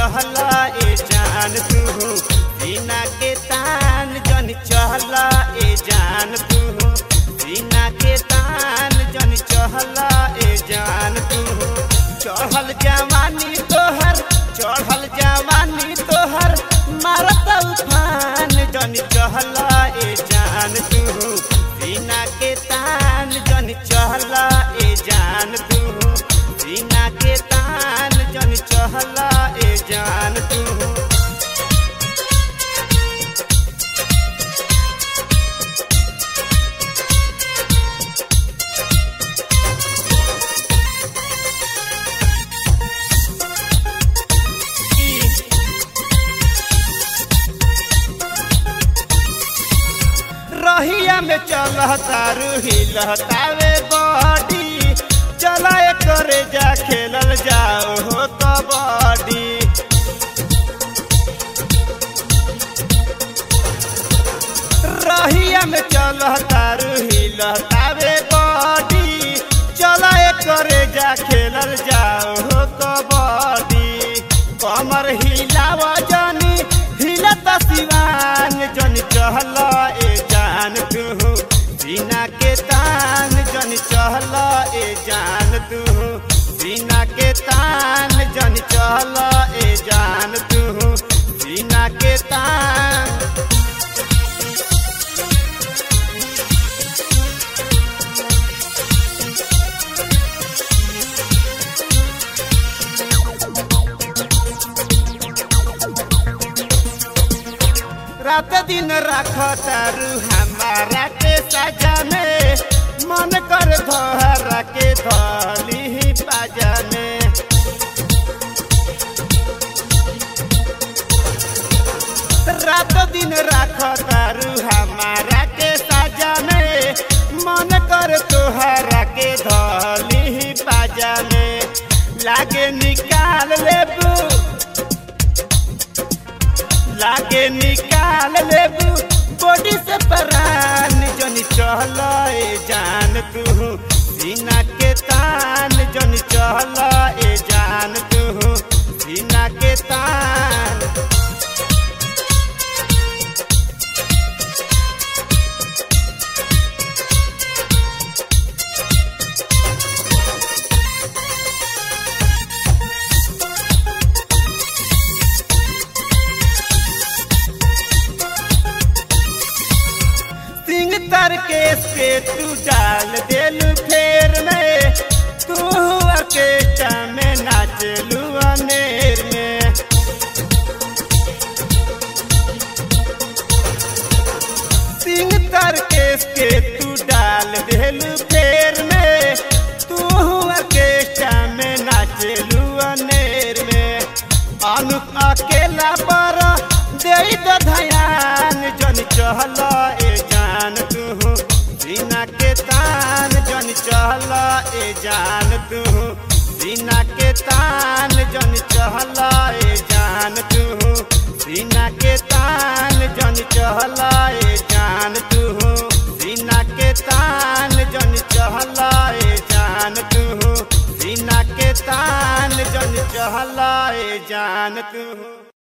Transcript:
चहला ए जान तू सीना के तान जन चहला ए जान तू सीना के तान जन चहला ए जान तू चढ़ल जवानी तोहर चढ़ल जवानी तोहर मारत उफान जन चहला ए जान तू सीना के तान जन चहला ए जान तू सीना के तान जन चहला ए जान तू रहिया में चलता रूही लहतावे बॉडी चला करे जा खेलल जाओ हो कबड्डी रहिया में चलता रूही लहतावे बॉडी चला करे जा खेलल जाओ हो कबड्डी कमर हिलाव जानी हिलत सिवान जन चहला ए जान तू सीना के तान जन चहला ए जान तू सीना के तान जन चहला ए जान तू सीना के तान रात दिन राख तारू हमारा के सजा में मन कर धोहरा के धली बाजा में रात दिन राख तारू हमारा के सजा में मन कर तोहरा के धली बाजा में लागे निकाल लेबू लागे निकाल लेबू बॉडी से परान जन चहल ए जान तू सीना के तान जन चहल ए जान तू सीना के तान सिंह तर के से तू डाल दिल फेर में तू अकेटा में नाचलू अनेर में सिंह तर के के तू डाल दिल फेर में तू अकेटा में नाचलू अनेर में अनुप अकेला पर दे दो धयान जन चहल ए जान तू सीना के तान जन चहल ए जान तू सीना के तान जन चहल ए जान तू सीना के तान जन चहल ए जान तू सीना के तान जन चहल ए जान तू सीना के तान जन चहल ए जान तू